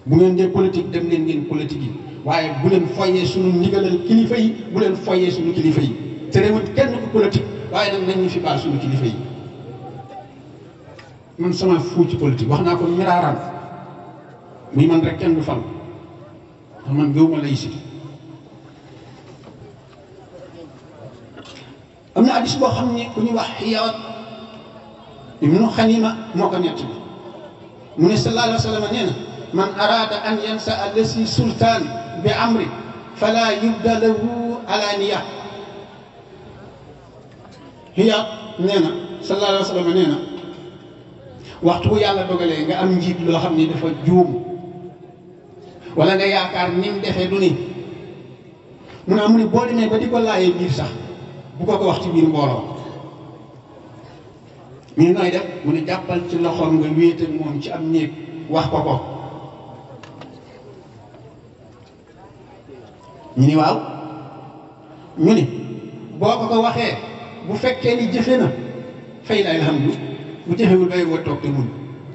bu ngeen dee politique dem leen ngeen politique yi waaye bu leen foyee suñu ndigalal kilifa yi bu leen foyee suñu kilifa yi te réewut kenn ku politique waaye nag nañ ñu fi baal suñu kilifa yi man sama fuu ci politique wax naa ko miraaran muy man rek kenn du fal ndax man gëwuma laïcité am na addis boo xam ne ku ñuy wax xiyaat ibnu xanima moo ko nett bi mu ne sallallahu alayhi wa sallam nee na man arada an yansa allasi sultaan bi amri fala yubda lahu alaniya xiyaat nee na sallallahu alayhi wa sallam nee na waxtu bu yàlla dogalee nga am njiit loo xam ne dafa juum wala nga yaakaar ni mu defee du ni mu ne mu ne boo demee ba di ko laayee biir sax bu ko ko wax ci biir mbooloo ñu nooy def mu ne jàppal ci loxoom nga wéet ak moom ci am néeg wax ko ko ñu ni waaw ñu ni boo ko ko waxee bu fekkee ni jëfe na fay la alhamdu bu jëfewul bay woo toog te mun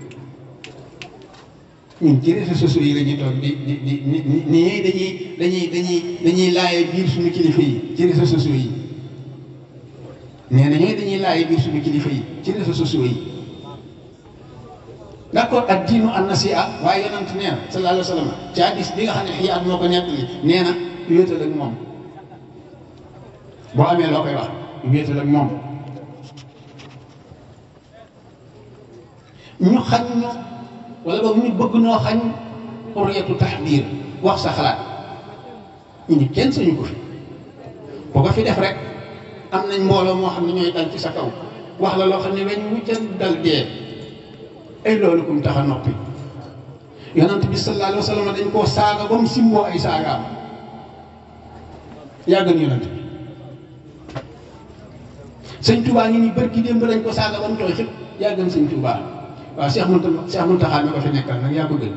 ñun ci réseaux sociaux yi la ñuy toog di di di ni ni dañuy dañuy dañuy dañuy laaye biir suñu kilifa yi ci réseaux sociaux yi nee na ñooy dañuy laaye biir suñu kilifa yi ci réseaux sociaux yi d'accord ak diinu an nasiha waaye yonent nee na sallallahu alayhi wa sallam ci hadis bi nga xam ne xiyaat moo ko nettali nee na wéetal ak moom boo amee loo koy wax wéetal ak moom ñu xañ ñu wala boog ñu bëgg noo xañ xurriyatu taxbiir wax sa xalaat ñu ni kenn sañu ko fi boo ko fi def rek am nañ mbooloo moo xam ne ñooy dal ci sa kaw wax la loo xam ne weñ wu jël dal dee ay loolu kum tax a noppi yonent bi sallallahu alayhi wa sallam dañ koo saaga ba mu simboo ay saagaam yàgg na yonent bi sëñ Touba ngi ni bërki démb lañ ko saaga ba mu tooy xëpp yàgg na sëñ Touba waaw Cheikh Mounta Cheikh Mountakha mi ko fi nekkal nag yaa ko gën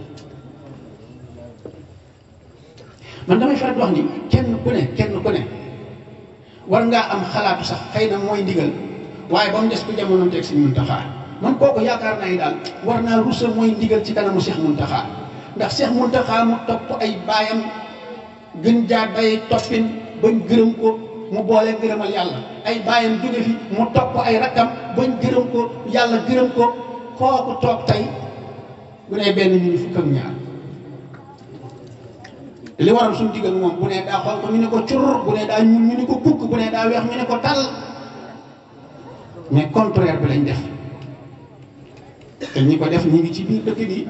man damay faral di wax ni kenn ku ne kenn ku ne war ngaa am xalaatu sax xëy na mooy ndigal waaye ba mu des ko jamono teg sëñ Mountakha man kooku yaakaar naa ni daal war naa rusa mooy ndigal ci kanamu Cheikh Mountakha ndax Cheikh Mountakha mu topp ay baayam gën jaa day toppin bañ gërëm ko mu boole gërëmal yàlla ay baayam jóge fi mu topp ay rakkam bañ gërëm ko yàlla gërëm ko kooku toog tey bu ne benn ñu ni fukk ak ñaar li waral suñu digal moom bu ne daa xonq ñu ne ko cur bu ne daa ñuul ñu ne ko kukk bu ne daa weex ñu ne ko tal mais contraire bi lañ def te ñi ko def ñu ngi ci biir dëkk bi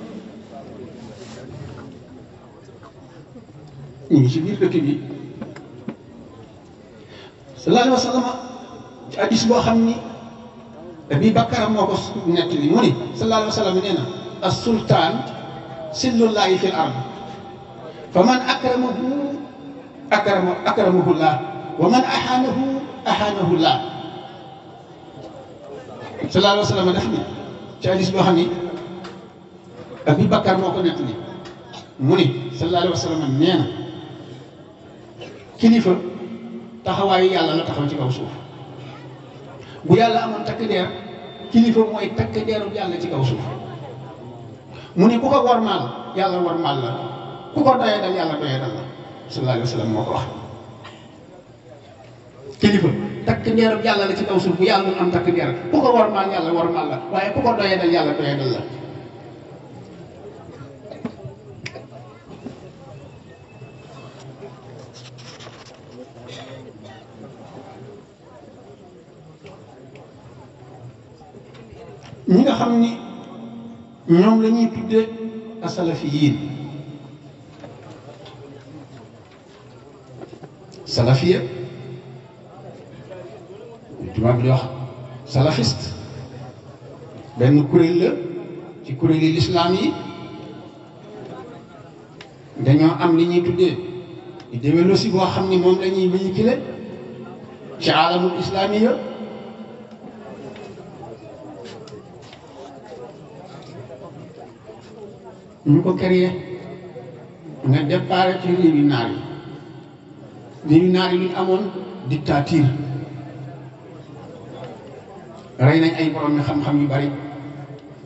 ñu ngi ci biir dëkk bi sallallahu alayhi wa sallam ci hadis boo xam ni Abi Bakar moo ko nekk li mu ni sallallahu alayhi wa sallam nee na as sultaan sillullahi fil ard fa man akramahu akrama akramahu llah wa man ahaanahu ahaanahu llah sallallahu alayhi wa sallam def ni ci hadis boo xam ni Abi Bakar moo ko nekk li mu ni sallallahu alayhi wa sallam nee na kilifa taxawaayu yàlla la taxaw ci kaw suuf bu yàlla amoon takk deer kilifa mooy takk deeru yàlla ci kaw suuf mu ne ku ko wormaal yàlla wormaal la ku ko doyee dal yàlla doyee dal la sallallahu alayhi wa sallam moo ko wax kilifa takk deeru yàlla la ci kaw suuf bu yàlla mun am takk deer ku ko wormaal yàlla wormaal la waaye ku ko doyee dal yàlla doyee dal la ñi nga xam ni ñoom la ñuy tuddee asalafiyiin salafiya tubaab di wax salafiste benn kuréel la ci kuréeli lislaam yi dañoo am li ñuy tuddee idéologie boo xam ni moom la ñuy véhiculer ci alamul islaamiya ñu ko créé nga départ ci réewi naar yi réewi naar yi lu ñu amoon dictature rey nañ ay borom mi xam-xam yu bari